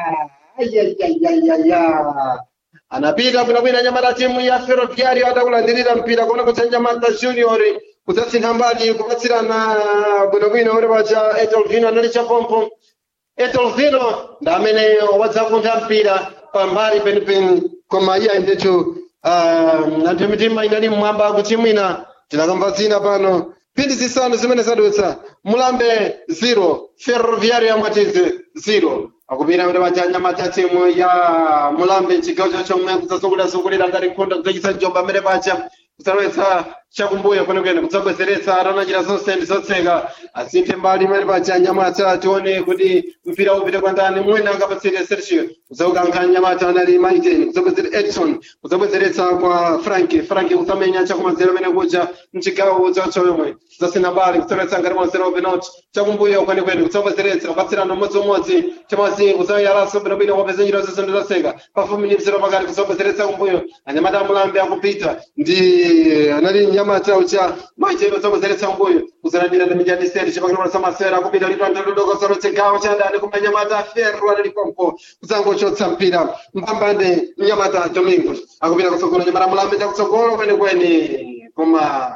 ayayayayaya anapita bwinobwino anyamata timu ya ferroviario atakulandirira mpira kuona kuti anyamata junior kudzasintha mbali kupatsirana bwinobwino uri pacha etolvino anali chapompo etolvino ndi amene wadzakuntha mpira pambali penipeni koma iye ayendecho anthu mitima inali mmwamba kuchimwina tinakamva zina pano phindi zisanu zimene zadutsa mulambe 0 ferroviario yamwatize 0 akupita kuti pachanya matatimu ya mulambe chigawo chachomwe kudzasungulira ngati nkhondo kudzachisa njomba amene pacha kudzalowetsa chakumbuyo kwenekwene kudzabwezeretsa atanachita zonse ndi zotseka asinthe mbali imene pacha nyamata tione kuti mpira upite kwa ndani mwina akapatsire sergio kudzaukankha nyamata anali maiten kudzabwezera edson kudzabwezeretsa kwa frank frank kudzamenya chakumazero amene kuja mchigawo chachomwe kudzasina mbali kudzalowetsa ngati mwazero penalty chakumbuyo kwenekwene kudzabwezeretsa kupatsirana umodziumodzi chamazi kudzayalaso bwinobwino kwapeza njira zonse ndi zotseka pafupi ndi mzero pakati kudzabwezeretsa kumbuyo anyamata amulambe akupita ndi anali nyamata ucha maitero dzabwezeretsa kumbuyo kuzalandira ndi mijandiseri chipakati samasera akupita litwandaludoka zalotsegawo chadani kuma nyamata ferro anali pompo kudzangochotsa mpira mpambande nyamata domingo akupita kutsogolo nyamata mulambe chakutsogolo kwenikweni koma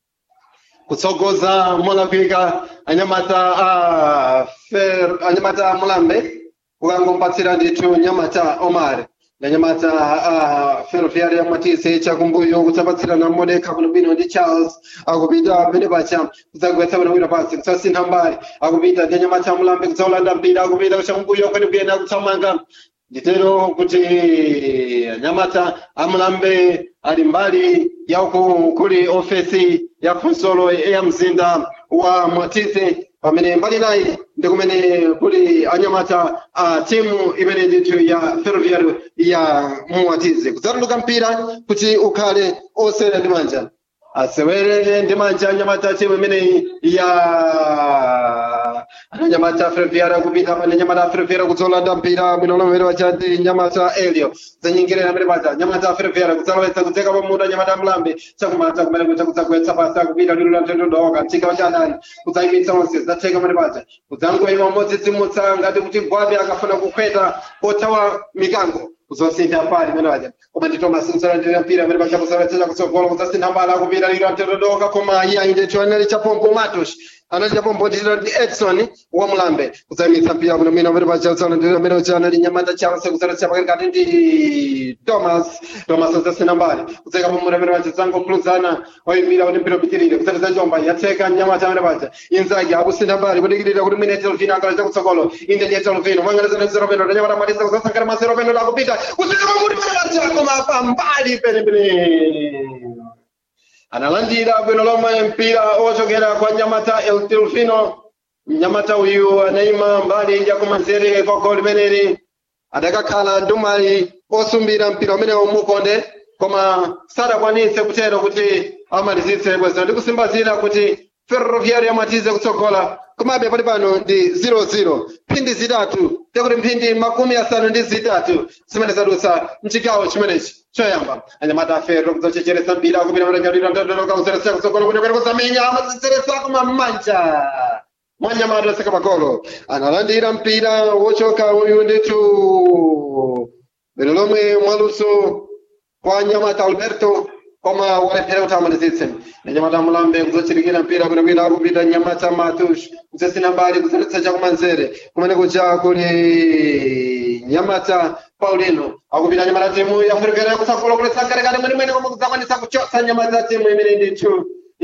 kutsogoza molakwika anyamata a fer anyamata mulambe kukangompatsira ndithu nyamata omar na nyamata a ferroviaria matise chakumbuyo kutsapatsirana modeka kunobwino ndi charles akupita pene pacha kudzagwetsa bwinobwino pasi kutsasintha mbali akupita ndi anyamata mulambe kudzaulanda mpira akupita chakumbuyo kwenikweni akutsamanga nditero kuti anyamata amulambe ali mbali yauku kuli ofesi ya khonsolo ya mzinda wa mwatise pamene mbali nayi ndi kumene kuli anyamata a timu imene ndithu ya ferroviario ya mwatize kudzatuluka mpira kuti ukhale osewera ndi manja asewere ndi manja anyamata timu imeneyi ya anyamata ferroviario kupita pane nyamata ferroviario kudzolanda mpira bwino lomwe wachati nyamata elio zanyingirira amene paja nyamata ferroviario kudzalowetsa kudzeka pamuda nyamata mlambe chakumata kumene kucha kudzagwetsa pasi akupita lilo la ntendodoka mchika wachadani kudzayimitsa onse zatheka amene paja kudzangoima modzidzimutsa ngati kuti gwape akafuna kukhweta pothawa mikango kuzosintha pali imene paja koma ndi thomas msalandira mpira amene paja kusalowetsa kutsogolo kudzasintha mbala akupita lilo la ntendodoka koma iye ayindecho anali chapompo matos anali chapompo nditiro ndi edson wa mulambe kudzayimitsa mpira kuno mina amene paja kusalandira amene ucha anali nyamata chance kusalowetsa pakati kati ndi thomas thomas udzasintha mbali kudzeka pamuda amene paja dzangokhuluzana oyimbira kuti mpira upitirire kusalowetsa njomba yatseka nyamata amene paja inzake akusintha mbali kudikirira kuti mwine etelvino akaleta kutsogolo inde ndi etelvino mwangalizana zeropeno ndanyamata matisa kusasankana mazeropeno akupita kusintha pamuda amene paja koma pambali penepene analandira bwino lomwe mpira ochokera kwa nyamata el delfino mnyamata uyu anayima mbali ya kumanzere kwa goli limeneli adakakhala ndumali osumbira mpira umenewo mukonde koma sadakwanitse kutero kuti amalizitse bwezino ndi kusimbazira kuti ferroviario yamatize kutsogola komabe pali pano ndi 00 mphindi zitatu tekuti mphindi makumi asanu ndi zitatu zimene zadutsa mchigawo chimenechi choyamba anyamata aferro kudzachecheresa mpira kupita mtanyalira ndondonoka kuzeretsa kutsogolo kunekwene kuzamenya amazitseretsa kuma mmanja mwanyamata oseka magolo analandira mpira wochoka uyu ndithu bwino lomwe mwaluso kwa nyamata alberto koma walephera kuti amalizitse nanyamata mulambe kuzochirikira mpira kunekwina akupita nyamata matush kudzasina mbali kuzeretsa chakumanzere kumene kuja kuli nyamata paulino akupita nyamata timu ya ferroviario yakutsogolo kuletsa katikati mwenemwene koma kudzakwanisa kuchotsa nyamata timu imene ndithu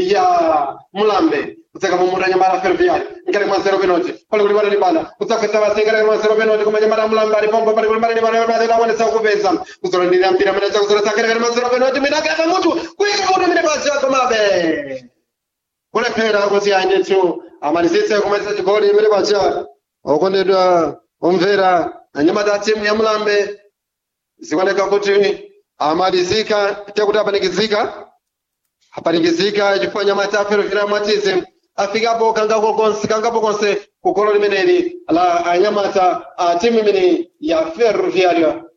ya mulambe kutseka mumuta nyamata ferroviario ngati mwa zero penalty pali kuti patali bana kudzagwetsa pasi ngati mwa zero penalty koma nyamata mulambe ali pompo pali kuti patali bana pali akwanisa kupeza kuzolandira mpira amene chakuzoletsa ngati mwa zero penalty mwina akata mutu kuyika kuti amene paja komabe kulephera kuti ayendethu amalizitse kumaliza chigoli imene paja okondedwa omvera anyamata timu ya mulambe zikuoneka kuti amalizika tekuti apanikizika apanikizika chifukwa nyamata aferovira mwatize afikapo kangapo konse kangapo konse kugolo limeneli la anyamata a timu imene ya ferroviario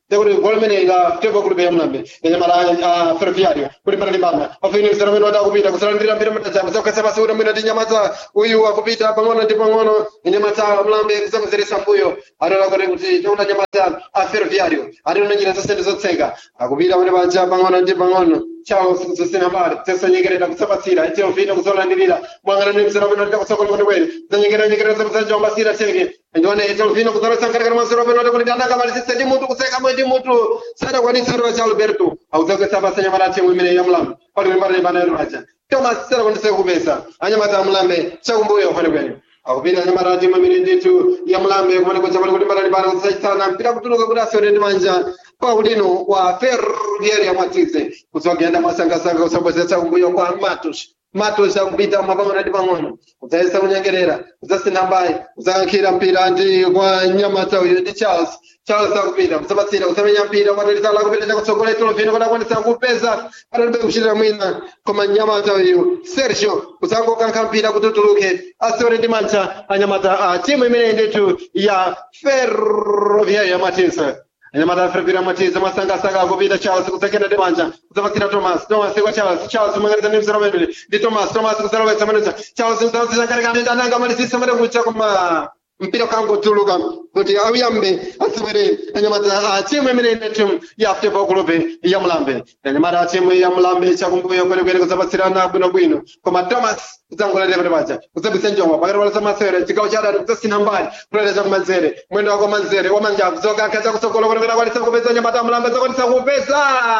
tekuti gol limene la futebol club ya mulambe yanyamala ferroviario kulimbana limbana pafinizira amene wada kupita kusalandira mpira matachapo sakukasa pasi kuti mwina ndi nyamata uyu akupita pang'ono ndi pang'ono nyamata mulambe kusamuzeresa mbuyo atola kuti kuti tikuti nyamata a ferroviario atino njira zosene zotseka akupita kuti paja pang'ono ndi pang'ono chawo sikusosina mbali tesonyengerera kusapatsira teofina kuzolandirira mwang'anani mzera peno titakusokola kuti kwene zanyengerera nyengerera zakusanjombasira teke ndione teofina kuzalosangalekera mazero peno kuti kuti andakamalisisa ndi mutu kuseka mwe ndi mutu sadakwanisa rocha alberto audzakesa basa nyamata timu imene yamulambe pali kulimbana limbana yaruacha thomas sadakwanisa kupesa anyamata amulambe chakumbuyo kwene kwene akupita anyamata timu imene ndithu yamulambe kumene kuja pali kulimbana limbana kusachitsana mpira kutuluka kuti asione ndi manja paulino wa ferroviaria mwatize kutsogenda masangasanga kusambozesa kumbuyo kwa matos matos akupita mapang'ono ndi pang'ono kudzayesa kunyengerera kudzasina mbayi kudzayankhira mpira ndi kwa nyamata uyu ndi charles charles akupita kusapatsira kusamenya mpira kwatalitala akupita chakutsogolera tolofino kuti akwanisa kupeza atalibe kuchitira mwina koma nyamata uyu sergio kudzangokankha mpira kuti utuluke asione ndi mantha anyamata a timu imene ndithu ya ferroviaria mwatize anyamata ferroviaria mwatize masangasanga akupita charles kudzakenda ndi manja kudzapatsira thomas thomas kwa charles charles umangaliza ndi mzera umene ndi thomas thomas kudzalowetsa maneja charles kudzalowetsa ananga malisisa mane kucha koma mpira kangotuluka kuti auyambe asewere anyamata a timu imene ine timu ya futebol club ya mulambe anyamata a timu ya mulambe chakumbuyo kwenekwene kudzapatsirana bwinobwino koma thomas kudzangoletera pati paja kudzabisa njomba pakati pala samasewere chigawo cha adati kudzasina mbali kuleta chakumanzere mwendo wako manzere wamanjavu zokankha chakutsogolo kwenekwene akwanisa kupeza anyamata a mulambe zakwanisa kupeza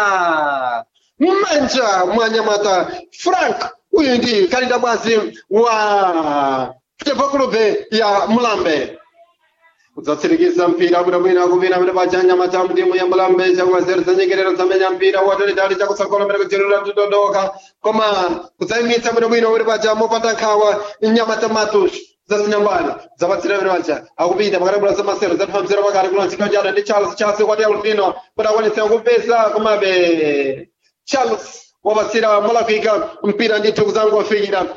mmanja mwa anyamata frank uyu ndi kalinda bwazi wa futebol club ya mulambe kudzatsirikiza mpira bwinobwino akupita kuti paja anyamata mtimu ya mulambe chakumazere zanyengerero zamenya mpira watalitali chakutsogolo mbere kujerera tudondoka koma kudzayimitsa bwinobwino kuti paja mopanda nkhawa nyamata matush zasinyambani zapatsira bwino paja akupita pakati bula zamasero zatipamzira pakati kuna chikao chada ndi charles charles kwati alufino kuti akwanisa kupeza komabe charles wapatsira mulakwika mpira ndithu kuzangofikira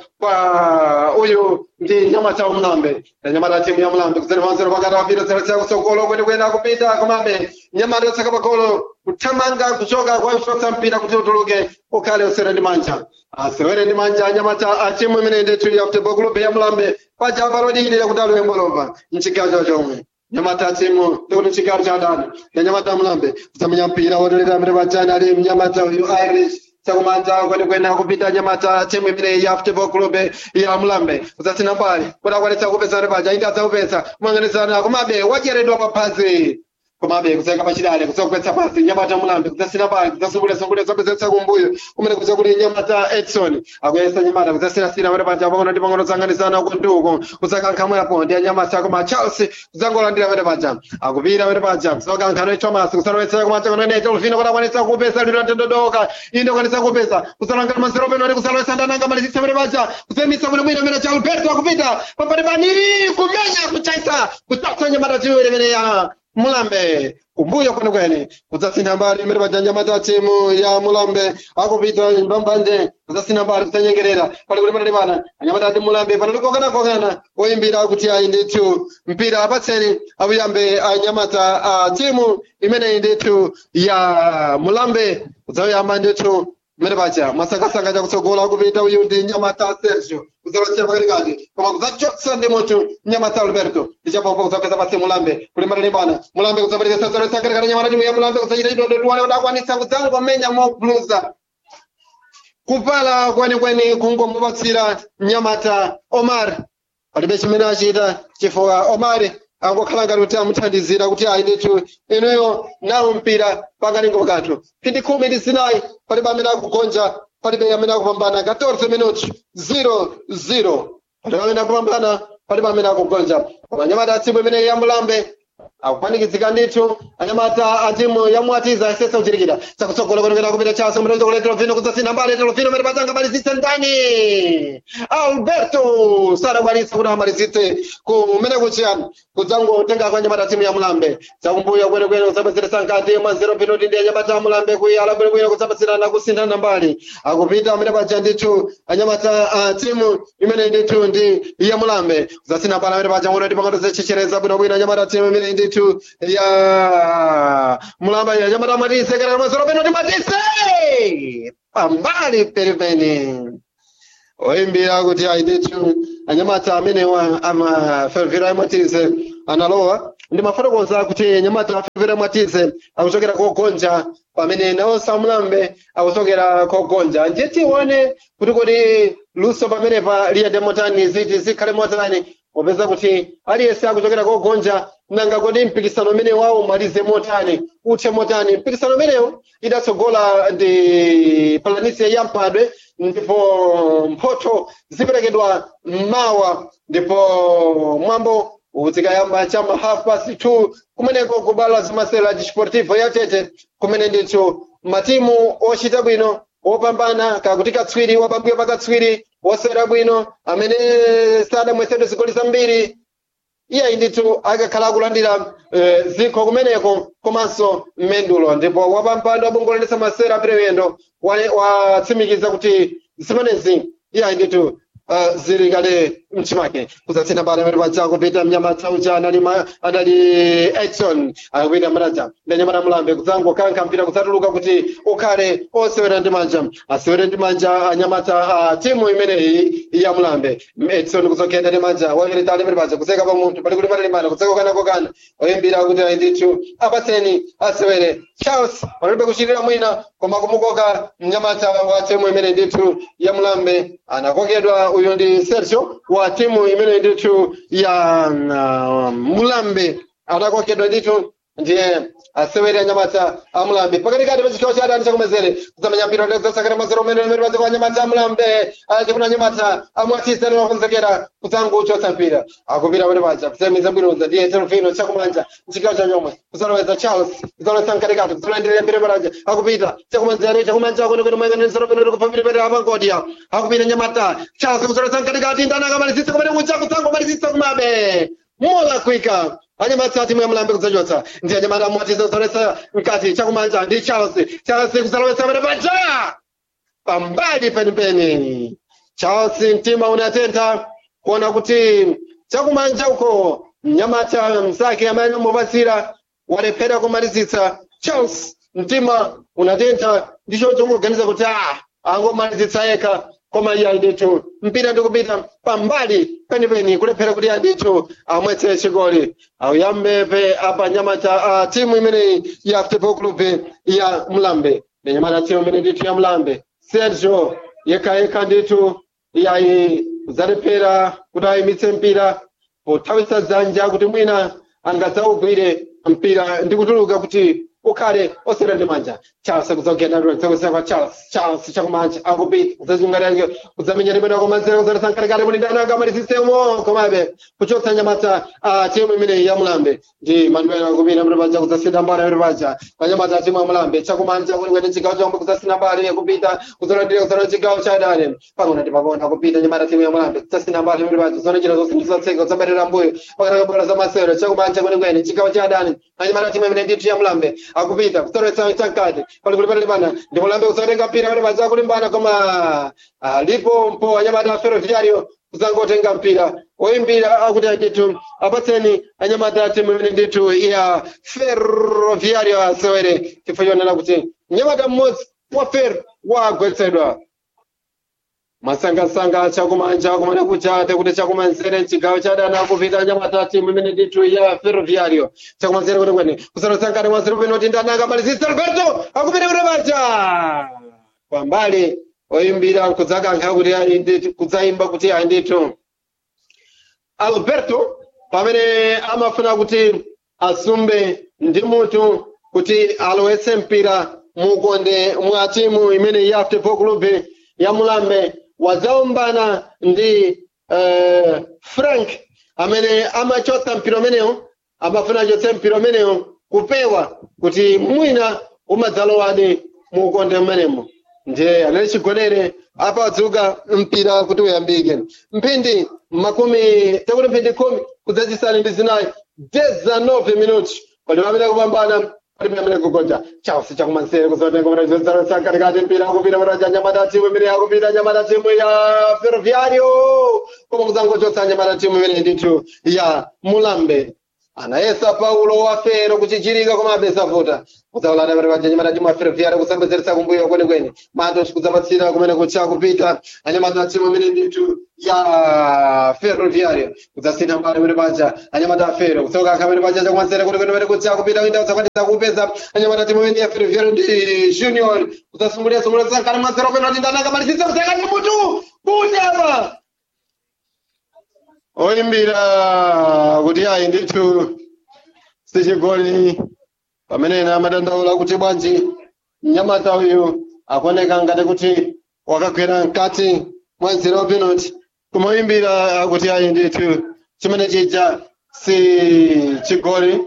kwa uyu ndi nyamata wa mulambe na nyamata timu ya mulambe kudzanipanzira pakati apita zeresa kutsogolo kwenekwene akupita komabe nyamata yotsaka pagolo kuthamanga kuchoka kwausotsa mpira kuti utuluke ukhale usere ndi manja asewere ndi manja nyamata a timu imene ndithu ya futebol club ya mulambe paja palodilira kuti aluembolopa mchigawo cha chomwe nyamata timu ndikuti mchigawo cha adani ya nyamata mulambe kusamenya mpira wotolera mbere pajani ali mnyamata uyu irish chakumanja kwenekwene kupita nyamata timu imene ya futebol club ya mulambe kudzasina mbali kuti akwanisa kupeza paja indi adzakupeza kumang'anizana komabe wacheredwa paphazi komabe kudzayika pachidale kudzakupetsa pasi nyamata mulambe kudzasina mbali kudzasumbulesambule zapezesa kumbuyo kumene kudza kuti nyamata edson akuyesa nyamata kudzasinasina pene paja pang'ono ndi pang'ono dzang'anizana uko ndi uko kudzakankhamwepo ndi anyamata koma charles kudzangolandira pene paja akupita pene paja kudzakankha thomas kusalowetsera kumanja kunene tolfino kuti akwanisa kupeza liro ntendodoka inde akwanisa kupeza kusalangana mazero peno kuti kusalowetsa ndananga malizitsa pene paja kuzemitsa bwinobwino pene cha alberto akupita papati paniri kumenya kuchaisa kutsatsa nyamata tiwiri imene ya mulambe kumbuyo kwenekwene kudzasina mbali imene paja nyamata timu ya mulambe akupita mbambanje kudzasina mbali kudzanyengerera pali kuti panali pana anyamata ati mulambe panali kokanakokana oyimbira kuti ayi ndithu mpira apatseni akuyambe anyamata a timu imeneyi ndithu ya mulambe kudzayamba ndithu mmene paja masakasaka chakutsogola akupita uyu ndi nyamata sergio kudzalochera pakatikati koma kudzachotsa ndi munthu nyamata alberto ichapopo kudzapeza pasi mulambe kulimbana ndi bana mulambe kudzaperekesa zalowesa katikati nyamata timu ya mulambe kudzachita chidondotuwane kuti akwanisa kudzangomenya mobluza kupala kwenikweni kungomupatsira nyamata omar palibe chimene achita chifukwa omar angokhala ngati kuti amuthandizira kuti ayi ndithu inuyo nawo mpira pakalingo kathu phindi khumi ndi zinayi palibe amene akugonja palibe amene akupambana 14 minuti 0-0 palibe amene akupambana palibe amene akugonja koma anyamata a timu imene ya mulambe akupanikizika ndithu anyamata a timu ya mwatiza asesa kuchirikira chakutsogolo kwenekera kupita chaso mtendo kuletera vino kudzasina mbali letera vino mene pachanga malizitse ndani alberto sadakwanisa kuti amalizitse kumene kuchiyani kudzangotenga kwa anyamata a timu ya mulambe chakumbuyo kwenekwene kudzapezeresa nkati mwa zero pinoti ndi anyamata a mulambe kuyala bwinobwino kudzapasirana kusinthana mbali akupita amene paja ndithu anyamata a timu imene ndithu ndi ya mulambe kudzasina mbali amene paja ngono ndi pangano zechechereza bwinobwino anyamata a timu imene ndithu ndithu ya mulamba ya nyamata matise kana masoro peno ndi matise pambali penipeni oyimbira kuti ayi ndithu anyamata amenewa amafervera mwatize analowa ndi mafotokoza kuti anyamata afervera mwatize akuchokera kogonja pamene nawo samulambe akuchokera kogonja ndiye tione kuti kodi luso pamenepa liyende motani ziti zikhale motani popeza kuti aliyense akuchokera kogonja nanga kodi mpikisano umene wawo umalize motani uthe motani mpikisano umenewo idatsogola ndi palanisia ya mpadwe ndipo mphoto ziperekedwa mmawa ndipo mwambo uzikayamba chama half past two kumeneko kubala zimasela disportivo ya tete kumene ndithu matimu ochita bwino wopambana kakuti katswiri wapambuyo pa katswiri wosewera bwino amene sadamwesedwe zigoli zambiri iye ndithu akakhala akulandira eh, zikho kumeneko komanso mmendulo ndipo wapampando wabongoletsa masera apirewendo watsimikiza kuti zimenezi iye ndithu uh, zili kale mchimake kuzatsina bana pali paja kupita mnyamata uja anali ma- anali edson akupita manaja ndanyamata mulambe kudzangokankha mpira kudzatuluka kuti ukhale osewera ndi manja asewere ndi manja anyamata a timu imeneyi ya mulambe edson kuzokhenda ndi manja waveretali pali paja kuseka pa munthu pali kuti patalimana kuseka kokanakokana oyimbira kuti ayi ndithu apatseni asewere charles palibe kuchitira mwina koma kumukoka mnyamata wa timu imene ndithu ya mulambe anakokedwa uyu ndi sergio wa timu imene ndithu ya uh, mulambe anakokedwa ndithu ndiye asewere anyamata amulambe pakatikati pa chikhawo cha adani chakumezere kudzamenya mpira ndezasakira mazero umene umene padziko anyamata amulambe achifuna anyamata amwatisa niwakonzekera kudzangochotsa mpira akupita kuti paja kusemiza bwinoza ndiye telefino chakumanja mchikhawo cha chomwe kudzaloweza charles kudzaloweza mkatikati kudzaloenderera mpira paraja akupita chakumanzere chakumanja kwenekwene mwenganisiro peno kupambira pera apangodya akupita anyamata charles kudzaloweza mkatikati ndana akamalizisa kumene kuja kudzangomalizisa kumabe mola kwika anyamata timu ya mulambe kudzachotsa ndi anyamata amwatiza kudzalowetsa mkati chakumanja ndi charles charles kudzalowetsa pene paja pambali penipeni charles mtima unatentha kuona kuti chakumanja uko mnyamata msake amene amupatsira walephera kumalizitsa charles mtima unatentha ndicho chongoganiza kuti a angomalizitsa yekha koma iye ndithu mpira ndikupita pambali penipeni kulephera kuti andithu amwetse chigoli auyambepe apa nyamata a timu imeneyi ya football club ya mlambe ndi nyamata timu imene ndithu ya mlambe sergio yekayekha ndithu yayi zalephera kuti ayimitse mpira pothawitsa dzanja kuti mwina angadzawugwire mpira ndi kutuluka kuti ukhale osera ndi manja charles kudzogenda kwa charles charles chakumanja akupita kudzachungalira kudzamenya limene kumanzere kudzalesa mkatikati muli ndani angamalisisemo komabe kuchotsa nyamata a timu imeneyi ya mulambe ndi manuel akupita muli paja kudzasina mbali muli paja panyamata a timu ya mulambe chakumanja kulikwete chigawo chomwe kudzasina mbali kupita kudzalandira kudzala chigawo cha adani pangona ndi pangona kupita nyamata timu ya mulambe kudzasina mbali muli paja zonachita zosindizatseka kudzabatira mbuyo pakati kabwera za masero chakumanja kwenikweni chigawo cha adani anyamata timu imene ndithu ya mulambe akupita kutoretsa chankati pali kuli patalimana ndi mulambe kusatenga mpira pali paja kulimbana koma alipo mpo anyamata a ferroviario kuzangotenga mpira oyimbira akuti ndithu apatseni anyamata a timu imene ndithu ya ferroviario asewere chifukwa chionera kuti mnyamata mmodzi wa fer wagwetsedwa masangasanga chakumanja kumene kuchate kuti chakumanzere mchigawo chadana kupita anyamata a timu imene ndithu ya ferroviario chakumanzere kuti kwene kusarosankani mwanzere peno kuti ndani akamalizisa alberto akupita kuti paja pambali oyimbira kudzakankha kuti ayi ndithu kudzayimba kuti ayi ndithu alberto pamene amafuna kuti asumbe ndi munthu kuti alowetse mpira mukonde mwa timu imene ya football club ya mulambe wadzaombana ndi uh, frank amene amachotsa mpira umenewo amafuna achotse mpira umenewo kupewa kuti mwina umadzalowadi mukonde mmenemo ndiye anali chigonere apa adzuka mpira kuti uyambike mphindi makumi takuti mphindi khumi kudzachisanu ndi zinayi 19 minuti pali pamene kupambana pali pamene kugonja chausi chakumansere kuzotenga manazozarosa katikati mpira akupita manaja nyamata timu imene akupita nyamata timu ya ferroviario koma kudzangochotsa nyamata timu imene ndithu ya mulambe anayesa paulo wafero kuchichirika komabe savuta kudzaulada pati pachanyamata chimwe aferefyara kusambezeresa kumbuyo kwenikweni matos kudzapatsira kumene kucha kupita anyamata timu imene ndithu ya ferroviario kudzasintha mbali pene paja anyamata afero kutsoka kamene paja chakumanzere kuti kwenikweni kucha kupita kuita kudzakwanisa kupeza anyamata timu imene ya ferroviario ndi junior kudzasungulira sungulira sankani mwanzero penalty ndanaka malisisa kusakati mutu kunyama oyimbira kuti ayi ndithu sichigoli pamene ena amadandaula kuti bwanji mnyamata uyu akuoneka ngati kuti wakagwera mkati mwa zero penalty kumayimbira kuti ayi ndithu chimene chija si chigoli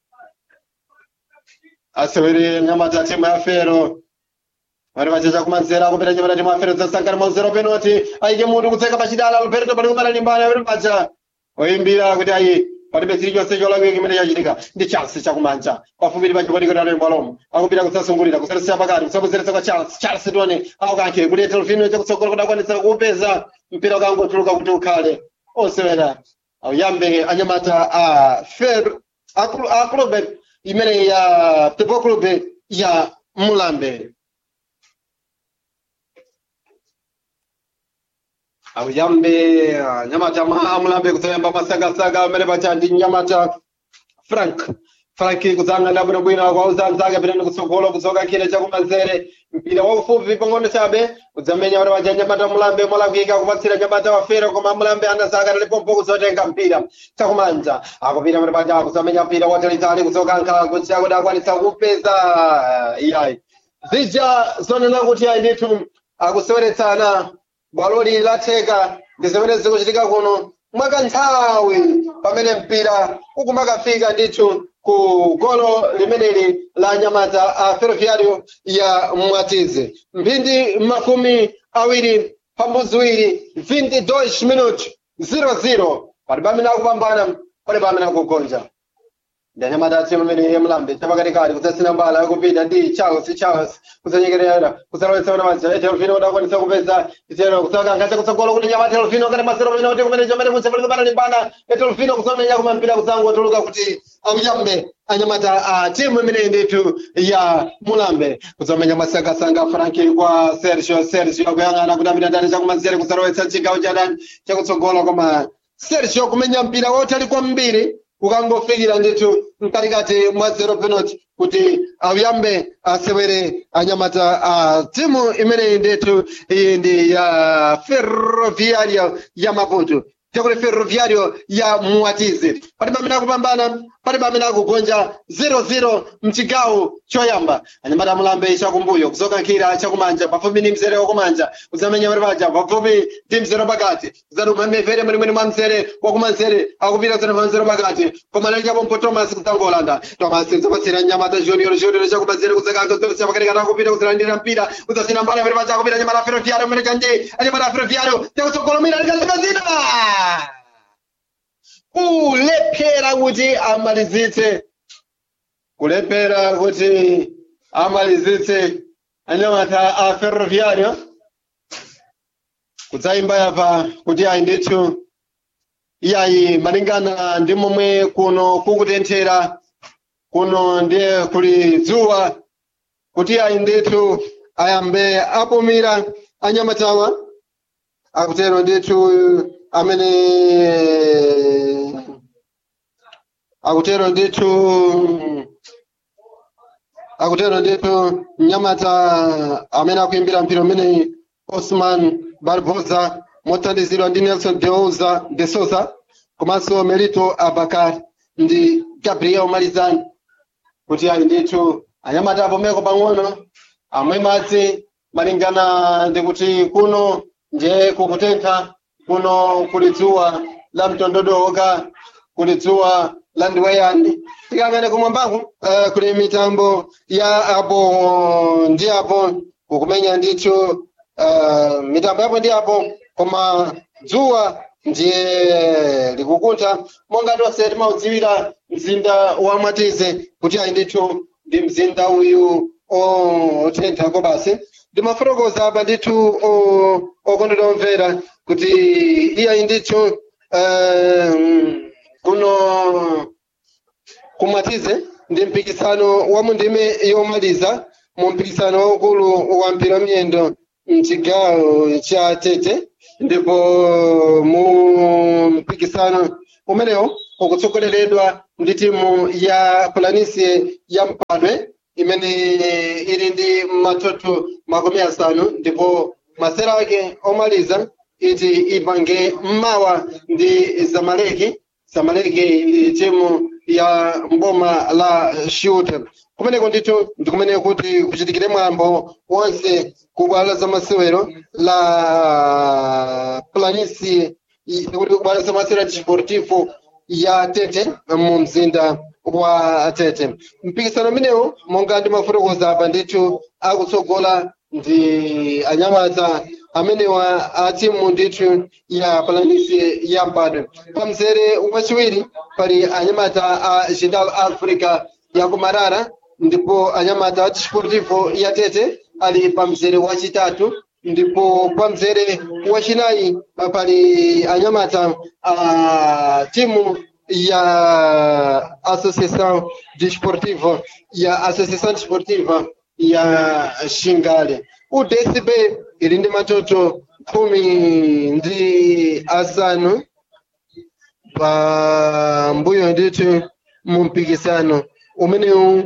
asewere mnyamata timu ya fero vari vachecha kumanzera kupita nyamata timu ya fero dzasankana mwa zero penalty aike mutu kutseka pachidala lupereto pali kumana limbana pali pacha oyimbira kuti ayi palibe chili chonse cholakwika chimene chachitika ndi chance chakumanja pafupi pachikotikotano mbwalomo akupita kusasungulira kusarisira pakati kusabwezeretsa kwa chance chance tione aukankhe kuti telefino chakutsogolo kudakwanisa kuupeza mpira ukangotuluka kuti ukhale osewera auyambe anyamata a fer a clube imene ya people club ya mulambe auyambe nyamata ma mulambe kusayamba masagasaga amene pacha ndi nyamata frank frank kudzang'ana bwinobwino kwauza anzake pitani kutsogolo kudzoka chine chakumanzere mpira waufupi pang'ono chabe kudzamenya kuti pacha nyamata mulambe molakwika kupatsira nyamata wafero koma mulambe anazaka talipompo kuzotenga mpira chakumanja akupita kuti pacha kudzamenya mpira watalitali kudzoka nkhala kuchita kuti akwanisa kupeza iyayi zija zonena kuti ayi ndithu akuseweretsana bwaloli latheka ndi zimene zikuchitika kuno mwakanthawi pamene mpira ukumakafika ndithu ku golo limeneli la nyamata a ferroviario ya mwatize mphindi makumi awiri pambuzi iwiri 22 minute 00 palibe amene akupambana palibe amene akugonja ndi anyamata atimu imene iye mlambe chapakatikati kudzasina mbala yakupita ndi charles charles kudzanyekerera kudzalowetsa kuna manja telefino kuti akwanisa kupeza itero kudzakankhacha kutsogolo kuti nyamata telefino kati masero pamene kuti kumene chomene kutsepeleka pana limbana telefino kudzamenya kumampira kudzangotuluka kuti amuyambe anyamata a timu imene ndithu ya mulambe kudzamenya masangasanga franki kwa sergio sergio akuyang'ana kuti apita ndani chakumanzere kudzalowetsa chigawo cha dani chakutsogolo koma sergio kumenya mpira wotali kwambiri ukangofikira ndithu mkatikati mwa zero penalty kuti auyambe asewere anyamata a timu imeneyi ndithu iyi ndi ya ferroviario ya maputo chakuti ferroviario ya muwatize palibe amene akupambana palibe amene akugonja 00 mchigawo choyamba anyamata amulambe chakumbuyo kuzokankhira chakumanja pafupi ndi mzere wakumanja kuzamenya pali paja pafupi ndi mzere pakati kuzaduma mevere mwenemwene mwa mzere wakumanzere akupita zana pa mzere pakati koma lalichapompo thomas kudzangolanda thomas kudzapatsira nyamata junior junior chakumanzere kudzakanga kudzapatsa pakatikati akupita kuzilandira mpira kudzasina mbala pali paja akupita anyamata ferroviario mene chanje anyamata ferroviario chakutsogolomira likalekazina kulephera kuti amalizitse kulephera kuti amalizitse anyamata a ferroviario kudzayimba yapa kuti ayi ndithu iyayi malingana ndi momwe kuno kukutenthera kuno ndiye kuli dzuwa kuti ayi ndithu ayambe apumira anyamatawa akutero ndithu amene akutero ndithu akutero ndithu mnyamata amene akuimbira mpira umeneyi osman barbosa mothandizidwa ndi nelson deouza de souza komanso melito abakar ndi gabriel malizani kuti ayi ndithu anyamata apomeko pang'ono amwe madzi malingana ndi kuti kuno ndiye kukutentha kuno kuli dzuwa la mtondodoka kuli dzuwa la ndiweyani tikangane kumwambaku uh, kuli mitambo ya apo ndi apo kukumenya ndithu uh, mitambo yapo ndi apo koma dzuwa ndiye likukuntha monga tonse timaudziwira mzinda wa mwatize kuti ayi ndithu ndi mzinda uyu otenthako basi ndimafotokoza apa ndithu okondedwa omvera kuti iyayi ndithu um, kuno kumatize ndi mpikisano wa mundime yomaliza mu mpikisano waukulu wa mpira miyendo mchigawo cha tete ndipo mu mpikisano umenewo ukutsogoleredwa ndi timu ya planisi ya mpadwe imene ili ndi matoto makumi asanu ndipo masera ake omaliza iti ipange mmawa ndi zamaleki zamaleki timu ya mboma la shute kumeneko ndithu ndikumene kuti kuchitikire mwambo wonse kubwalo za masewero la planisi kuti kubwalo za masewero desportivo ya tete mu mzinda wa tete mpikisano umenewu monga ndimafotokoza apa ndithu akutsogola ndi anyamata amenewa a timu ndithu ya palanisi ya mpadwe pamzere wachiwiri pali anyamata a jindal africa ya kumarara ndipo anyamata a desportivo ya tete ali pamzere wachitatu ndipo pamzere wachinayi pali anyamata a timu ya associação desportiva ya associação desportiva ya xingale o dcb ili ndi matoto khumi ndi asanu pa mbuyo ndithu mu mpikisano umenewu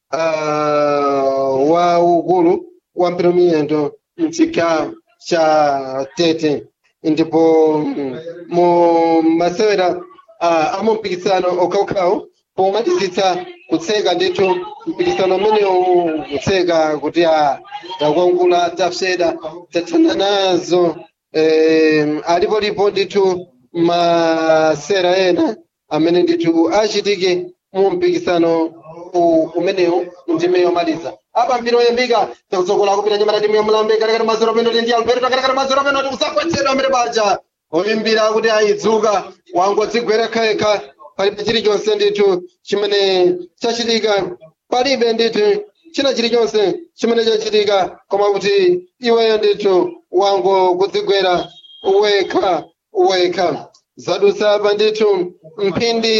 uh, wa ukulu wa mpira miyendo mchigawo cha tete ndipo mu masewera uh, amu mpikisano okhaokhawo pomalizitsa kutseka ndithu mpikisano umenewu kutseka kuti a takwangula tafseda tathana nazo eh, alipolipo ndithu masera ena amene ndithu achitike mu mpikisano umenewu ndime yomaliza apa mpira oyambika takutsogola kupita nyamata timu ya mulambe katikati mazero penoti ndi alberto katikati mazero penoti kusakwetsedwa amene paja oyimbira kuti ayidzuka wangodzigwera khayekha palibe chilichonse ndithu chimene chachitika palibe ndithu china chilichonse chimene chachitika koma kuti iweyo ndithu wango kudzigwera wekha wekha zadutsa apa ndithu mphindi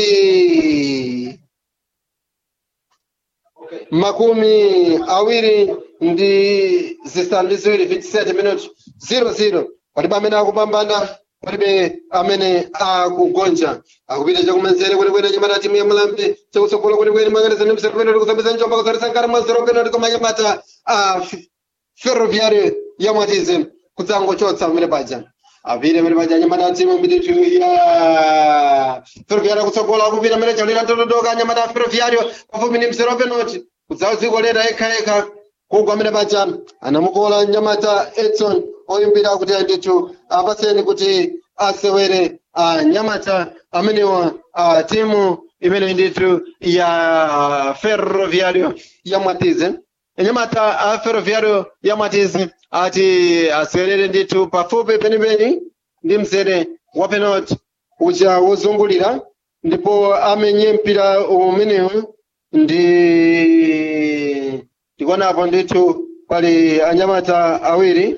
makumi awiri ndi zisanu ndi ziwiri 57 minutes 00 palibe amene akupambana palibe amene akugonja akupita chakumanzere kwenekwene nyamata timu ya mulambe chakutsogolo kwenekwene manganiza ndi msero penoti kusambisa njomba kudzarisa nkara mazero penoti koma nyamata a ferroviario ya mwatize kudzangochotsa pamene paja apite pamene paja nyamata timu mbititu ya ferroviario kutsogola akupita amene chaulira totodoka nyamata ferroviario pafupi ndi msero penoti kudzaudzikolera yekhayekha kugwa amene paja anamukola nyamata edson oyimbira kuti ndithu apaseni kuti asewere anyamata amenewa a timu imene ndithu ya ferroviario ya mwatize anyamata a ferroviario ya mwatize ati asewerere ndithu pafupi penipeni ndi mzere wa penalty uja wozungulira ndipo amenye mpira umenewu ndi ndikuonapo ndithu pali anyamata awiri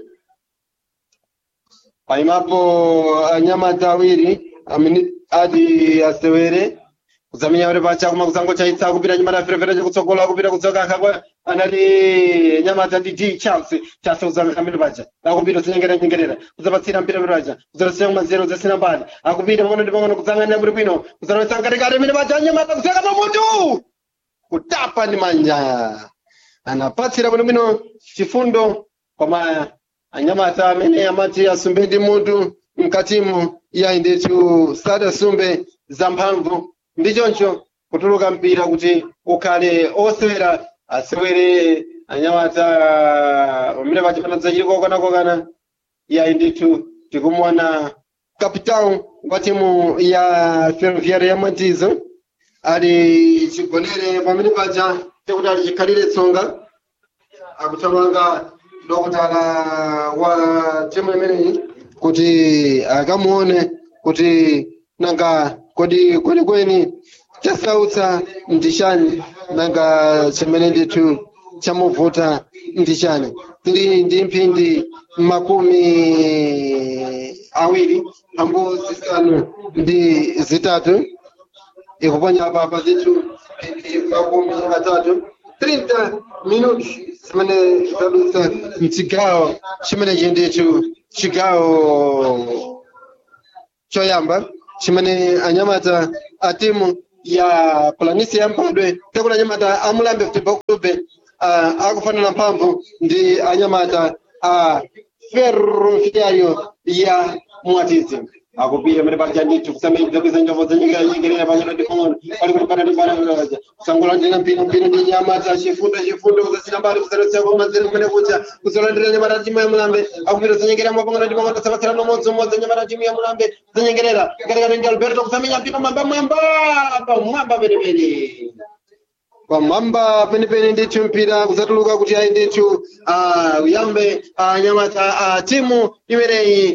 paimapo anyamata awiri amene ati asewere kuzamenya uri pacha kuma kuzango chaitsa kupita nyamata ferefere chakutsogola kupita kudzoka akakwa anati nyamata ndi d chance chase kuzanga kamene pacha akupita zinyengerera nyengerera kuzapatsira mpira mpira pacha kuzarasiya kumanzero zasina mbali akupita pang'ono ndi pang'ono kuzang'anira muri bwino kuzarasa mkatikati mene pacha nyamata kuzeka pamutu kutapa ndi manja anapatsira bwinobwino chifundo koma anyamata amene amati asumbe ndi mutu mkatimu ya ndithu sadasumbe zamphamvu ndi choncho kutuluka mpira kuti ukhale osewera asewere anyamata pamene pachipanadza chili kokanakokana ya ndithu tikumuona kapitão wa timu ya ferroviária ya matizo ali chigonere pamene paja chekuti ali chikhalire tsonga akuthamanga dokotala wa timu imeneyi kuti akamuone kuti nanga kodi kwenikweni chasautsa ndi chani nanga chimene ndithu chamuvuta ndi chani tili ndi mphindi makumi awiri ambo zisanu ndi zitatu ikuponya apa pa zithu makumi atatu 30 minutos zimene zadutsa mchigawo chimene chindicho chigawo choyamba chimene anyamata a timu ya planisi ya mphadwe tekuti anyamata a mulambe football club uh, akufanana mphamvu ndi anyamata a ferroviario ya mwatizi akupira mene pali chanditu kusamiriza kweza njovo zenyekerera panyana ndikono pali kuti pana ndipana kunaja kusangolandira mpino mpino ndi nyamata chifundo chifundo kuzasina mbali kusarotsera kwa mazere kumene kucha kusalandira nyamata timu ya mulambe akupira zenyekerera mapangano ndi pangano tasapatsira nomodzi umodzi nyamata timu ya mulambe zenyekerera katikati ndi alberto kusamenya mpino mwamba mwamba pamwamba penepene pamwamba penepene ndithu mpira kuzatuluka kuti ayi ndithu uh, uyambe uh, nyamata uh, timu imeneyi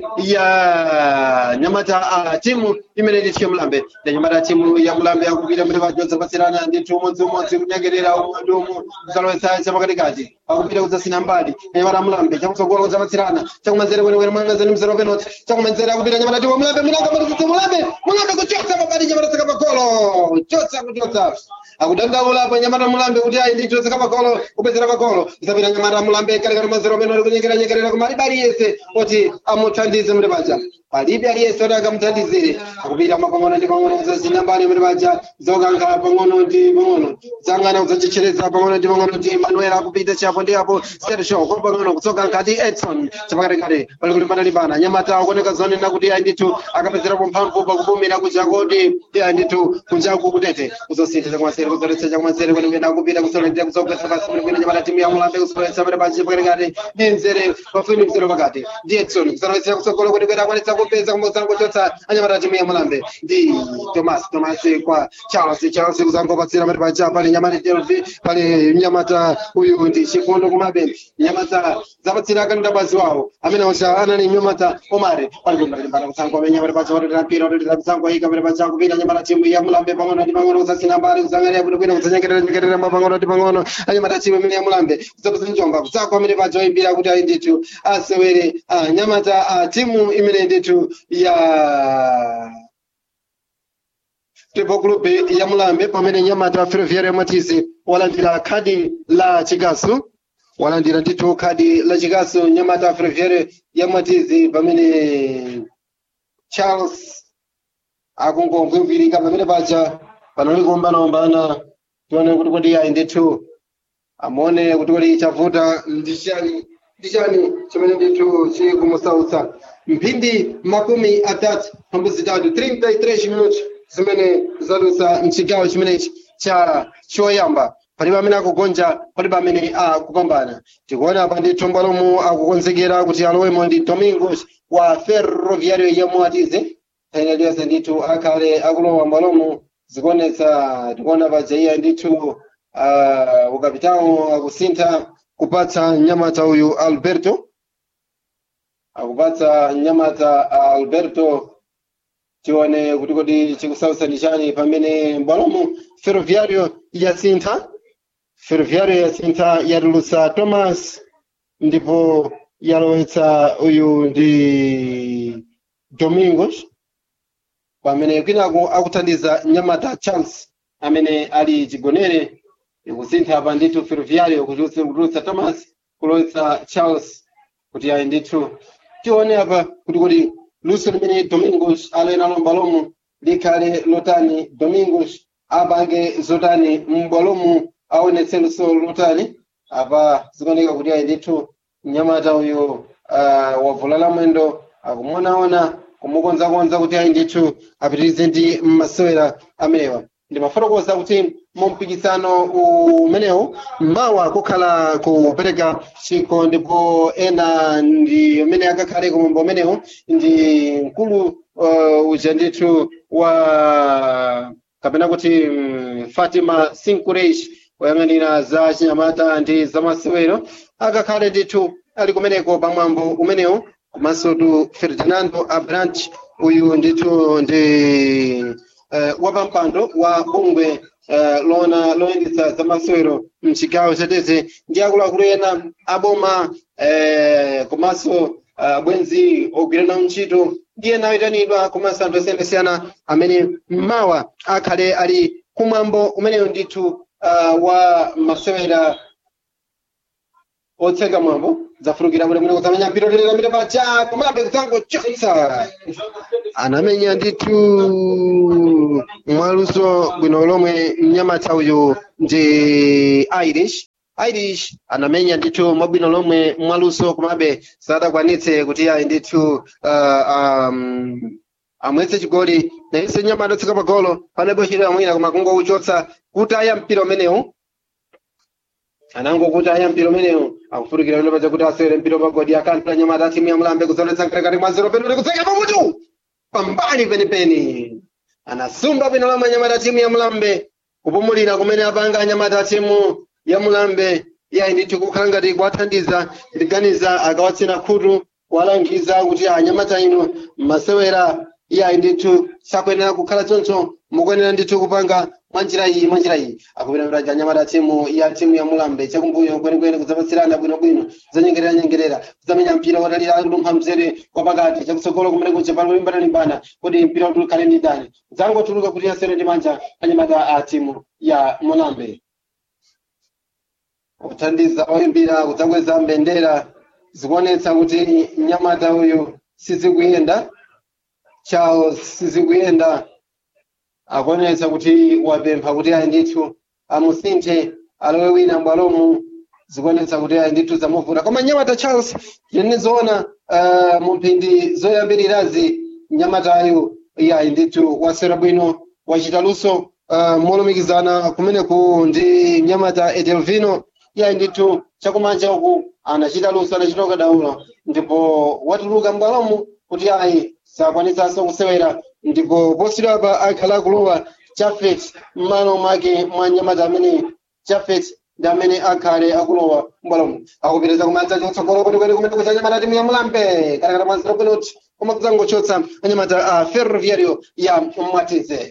ya nyamata uh, timu imene ndithu ya mulambe ya nyamata timu ya mulambe akupita mene pachodza pasirana ndithu umodzi umodzi kunyengerera umwe ndi umwe kusalowetsa chapakatikati akupita kudzasina mbali nyamata mulambe chakutsogolo kudzapatsirana chakumanzere kwenekwene mwangazani mzero penoti chakumanzere akupita nyamata timu mulambe mulanga matikuti mulambe mulambe kuchotsa mabali nyamata saka magolo chotsa kuchotsa akudandaula pa nyamata mulambe kuti ayi ndithu saka magolo kupezera magolo kusapita nyamata mulambe kalikati mazero penoti kunyengera nyengerera kumalibe aliyese oti amuthandize muli paja palibe aliyese oti akamuthandizire akupita mapang'ono ndi pang'ono kuzasina mbali muli paja zokankha pang'ono ndi pang'ono zangana kuzachichereza pang'ono ndi pang'ono ndi manuel akupita chapo ndi apo sergio kwa pang'ono kuzokankha ndi edson chapakatikati pali kuti panalipana nyamata akuoneka zonena kuti ayi ndithu akapezerapo mphamvu pakupumira kuchako ndi ayi ndithu kunjaku kutete kuzosintha chakumasere kuzoletsa chakumasere kuti kuyenda akupita kusolendera kuzogwetsa pasi kuti kuyenda nyamata timu ya mulambe kusolowetsa pali pachi pakatikati ndi mzere pafuni mzere pakati ndi edson kusolowetsa kutsogolo kuti kuyenda akwanitsa kupeza kumbosana kuchotsa anyamata timu ya mulambe ndi tomas tomas kwa charles charles kuzangopatsira pali pacha pali nyamata delvi pali nyamata uyu ndi chifundo kumabe nyamata zapatsira akanida bazi wawo amene osha anali nyamata omare pali kumbalimbana kutsangwa amene nyamata pacha watotera mpira watotera mtsango ayika pali pacha kupita nyamata timu ya mulambe pang'ono ndi pang'ono kusasina mbali kuzangalira kuti kwina kuzanyengerera nyengerera mapang'ono ndi pang'ono anyamata timu imene ya mulambe kudzapasa njomba kutsakwa amene pacha oyimbira kuti ayi ndithu asewere ah, nyamata ah, timu imene ndithu ya Football Club ya Mulambe pamene nyamata Ferroviaria Matizi walandira khadi la chikasu walandira ndithu khadi la chikasu nyamata Ferroviaria ya Matizi pamene Charles akungomvimvirika pamene paja panali kuombanaombana tione kuti kodi ayi ndithu amone kuti kodi chavuta ndichani ndichani chimene ndithu chikumusautsa mphindi makumi atatu pambu zitatu 33 minutos zimene zadutsa mchigawo chimenechi cha choyamba palibe amene akugonja palibe amene akupambana tikuona apa ndithu mbwalomu akukonzekera kuti alowemo ndi domingos wa ferroviario ya mwatize ene lyonse ndithu akhale akulowa mbwalomu zikuonetsa tikuona paja iya ndithu uh, ukapitawo akusintha kupatsa nyamata uyu alberto akupatsa nyamata alberto tione kuti kodi chikusautsa ndi chani pamene mbwalomu ferroviario yasintha ferroviario yasintha yatulutsa thomas ndipo yalowetsa uyu ndi domingos pamene kwinako akuthandiza nyamata charles amene ali chigonere ikusintha pa ndithu ferroviario kutulutsa thomas kulowetsa charles kuti ayi ndithu tione apa kuti kodi luso limene domingos aloyena lombalomu likhale lotani domingos apange zotani m'bwalomu aonetse luso lotani apa zikuoneka kuti ayi ndithu mnyamata uyu uh, wavulala mwendo akumuonaona kumukonzakonza kuti ayi ndithu apitirize ndi masewera amenewa ndimafotokoza kuti mu mpikisano umenewu mawa kukhala kupereka chikho ndipo ena ndi amene akakhale kumwambo umenewu ndi mkulu uh, uja ndithu wa kapena kuti um, fatima sinkureish woyang'anira za chinyamata ndi za masewero akakhale ndithu ali kumeneko pamwambo umenewu komanso tu ferdinando abrant uyu ndithu ndi uh, wapampando wa bungwe uh, lona loyendetsa zamasewero mchigawo chatete ndi akuluakulu ena aboma uh, komanso uh, bwenzi ogwirana ntchito ndi ena oyitanidwa komanso anthu osiyanasiyana amene mmawa akhale ali kumwambo umeneyo ndithu uh, wa masewera otseka mwambo zafurukira bwino bwino kusamenya mpira lero lamire pacha komabe kutango choisa anamenya ndithu mwaluso bwino lomwe mnyamata uyu ndi irish irish anamenya ndithu mwabwino lomwe mwaluso komabe sadakwanitse kuti ayi ndithu uh, um, amwetse chigoli nayense nyamata otseka pagolo panebo chiri amwina koma kungouchotsa kuti aya mpira umenewu anangokuti aya mpira umenewu akufurukira bwino pacha kuti asewere mpira pagodi akantula nyamata timu ya mlambe kuzoletsa mkatikati mwa zero penalty kutseka pamutu pambali penipeni anasumba bwino lomwe nyamata timu ya mlambe kupumulira kumene apanga anyamata timu ya mulambe iyayi ndithu kukhala ngati kuwathandiza ndiganiza akawatsina khutu kuwalangiza kuti anyamata inu masewera iyayi ndithu sakuyenera kukhala choncho mukuyenera ndithu kupanga mwanjira iyi mwanjira iyi akupita anyamata timu ya timu ya mulambe chakumbuyo kwenikweni kudzapatsirana bwinobwino kudzanyengerera nyengerera kudzamenya mpira watalira lumpha mzere kwa pakati chakutsogolo kumene kuja pali kulimbana kuti mpira ukhale ndi ndani kudzangotuluka kuti asere ndi manja anyamata a timu ya mulambe kuthandiza oyimbira kudzakweza mbendera zikuonetsa kuti mnyamata uyu sizikuyenda chawo sizikuyenda akuonetsa kuti wapempha kuti ayi ndithu amusinthe alowe wina mbwalomu zikuonetsa kuti ayi ndithu zamuvuta koma mnyamata charles yenezoona uh, mu mphindi zoyambirirazi mnyamatayu iyayi ndithu wasera bwino wachita luso uh, molumikizana kumeneku ndi mnyamata edelvino iyayi ndithu chakumanja uku anachita luso anachita ukadaulo ndipo watuluka mbwalomu kuti ayi sakwanitsanso kusewera ndipo posachedwapa akhala akulowa chafet m'malo mwake mwa nyamata amene chafet ndi amene akhale akulowa mbwalomu akupitiriza kumadza chotsogolo kwenikweni kumene kucha nyamata timu ya mulambe katakata mwa zero penalty koma kudzangochotsa anyamata a ferroviario ya mwatize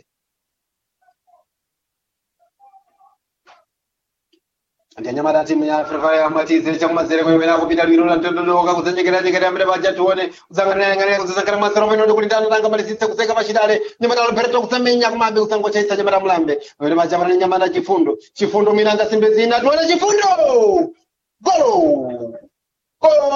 ndi anyamata timu ya ferroviario ya mwatize chakumazere kuyemera kupita lwiro la mtondodoka kudzanyekeranyekera amene paja tione kudzang'anirang'anira kudzazankhala mwa zero penalty kuti ndani tangamalisitse kuseka pachidale nyamata lompereto kutsamenya kumabe kudzangochaisa nyamata mulambe amene paja pana nyamata chifundo chifundo mwina angasimbe zina tione chifundo golo golo